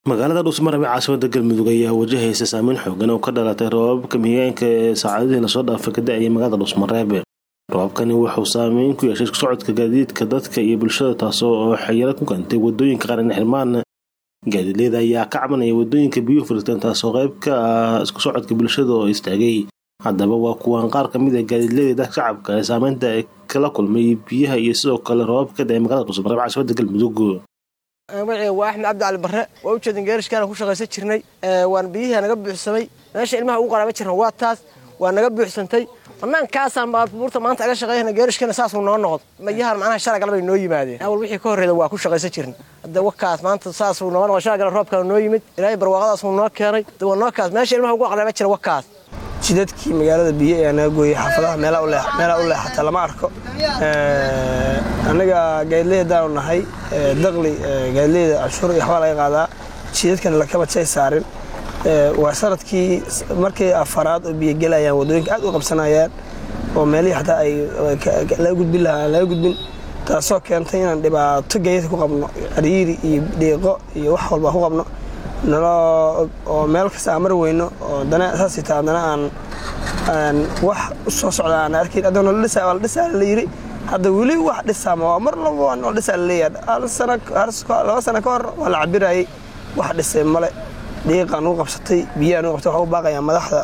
magaalada dhuusmarabe caasimada galmudug ayaa wajahaysa saameyn xoogan oo ka dhalatay roobabka mihigaanka ee saacadihii lasoo dhaafay ka da-ayay magaalada dhuusmareebe roobabkani wuxuu saameyn ku yeeshay socodka gaadiidka dadka iyo bulshada taasoo oo xayalo ku keentay wadooyinka qaran xirmaan gaadiidleyda ayaa ka cabanaya wadooyinka biyuhu furitaan taasoo qayb ka ah isku socodka bulshada oo istaagay haddaba waa kuwaan qaar kamid a gaadiidleyda dadka shacabka ee saameynta ay kala kulmay biyaha iyo sidoo kale roobabka ka da-ay magaalada dhuusmareebe caasimada galmudug magaciga waa axmed cabdi cali barre waa u jeedin geerishkaana ku shaqaysan jirnay waan biyihii naga buuxsamay meesha ilmaha ugu qaraaba jirna waa taas waa naga buuxsantay banaankaasaan baabuurta maanta aga shaqeeyana geerishkana saasuu noo noqdo mayahan macnaha shalay galabay noo yimaadeen awal wixii ka horreeda waa ku shaqaysan jirna hadda wakaas maanta saasuu noo noqdo shalay galab roobkaa noo yimid ilaahay barwaaqadaasuu noo keenay hadda waa noo kaas meesha ilmaha ugu qaraaba jira wakaas jidadkii magaalada biyo ayaa naga gooyey xaafadaha meelaa u leexata lama arko annaga gaadileydaanu nahay daqli gaadileyda canshuur iyo waxbaa laga qaadaa jidadkana lakama jay saarin waa sanadkii markii afaraad oo biyo gelayaan wadooyinka aad u qabsanayaan oo meelihii xataa ay laga gudbin lahaa aan laga gudbin taasoo keentay inaan dhibaato gaadiidka ku qabno cariiri iyo dhiiqo iyo wax walba ku qabno oo meel kasta aan mari weyno oo dana saasita haddana aan wax u soo socda aan arkayn addoona la dhisaa waa la dhisaa la yidhi hadda weli wax dhisaama waa mar laba waa la dhisaa la leeyahay hal sana laba sano ka hor waa la cabirayay wax dhisay male dhiiqaan ugu qabsatay biyaan ugu qabtay waxaa u baaqayaa madaxda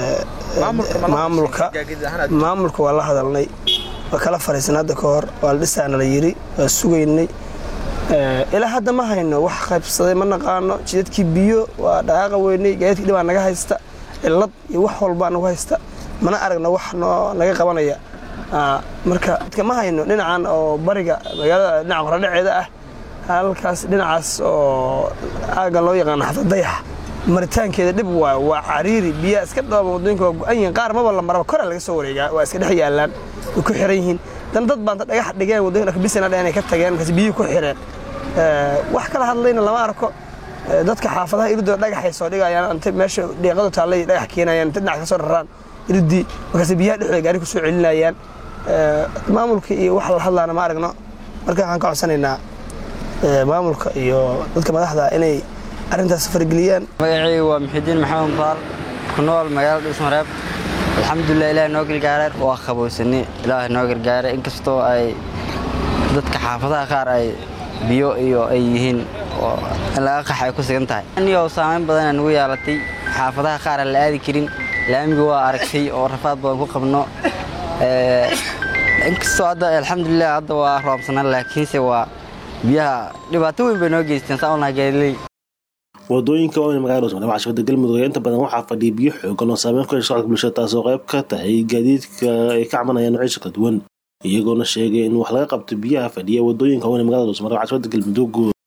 maamulka maamulka waa la hadalnay waa kala fariisan hadda ka hor waa la dhisaana la yidhi waa sugaynay ilaa hadda ma hayno wax qaybsaday ma naqaano jidadkii biyo waa dhaqaaqa weynay gaadiidkii dhibaa naga haysta cilad iyo wax walbaa nagu haysta mana aragna wax noo naga qabanaya marka dadka ma hayno dhinacan oo bariga magaalada dhinaca qoradhaceeda ah halkaas dhinacaas oo aaga loo yaqaano xafad dayax maritaankeeda dhib waayo waa cariiri biyaa iska dhooba wadooyinka waa go-an yihiin qaar maba la maraba koraa laga soo wareegaa waa iska dhex yaallaan way ku xiran yihiin dan dad baanta dhagax dhigeen wadooyinka bisana dheh inay ka tageen markaas biyihii ku xireen wax kala hadlayna lama arko dadka xaafadaha iridoo dhagaxay soo dhigayaan int meesha dhiiqadu taallay dhagax keenayaan inta dhinac ka soo raraan iridii markaas biyaha dhexdooda gaari ku soo celinayaan maamulka iyo wax la hadlaana ma aragno marka waxaan ka codsanaynaa maamulka iyo dadka madaxda inay arrintaas fargeliyaan magacayga waa muxidiin maxamed baal ku nool magaalada dhuusmareeb alxamdulilah ilaah noo gargaaray waa qabowsani ilaah noo gargaaray inkastoo ay dadka xaafadaha qaar ay biyo iyo ay yihiin oo in laga qax ay ku sigan tahay anigo saamayn badana nagu yeelatay xaafadaha qaar aan la aadi karin laamiga waa aragtay oo rafaad badan ku qabno inkastoo hadda alxamdulilah hadda waa roobsanaan laakiinse waa biyaha dhibaato weyn bay noo geysteen saa unaha gaadiley wadooyinka waaweyn magaalada dhuusmareebe caasimada galmudug ayaa inta badan waxaa fadhiya biyo xoogan oo saameyn ku yeesha socodka bulshada taasoo qayb ka tahay gaadiidka ay ka cabanayaan noocyo kala duwan iyagoona sheegay in wax laga qabto biyaha fadhiya wadooyinka waaweyn magaalada dhuusmareebe caasimada galmudug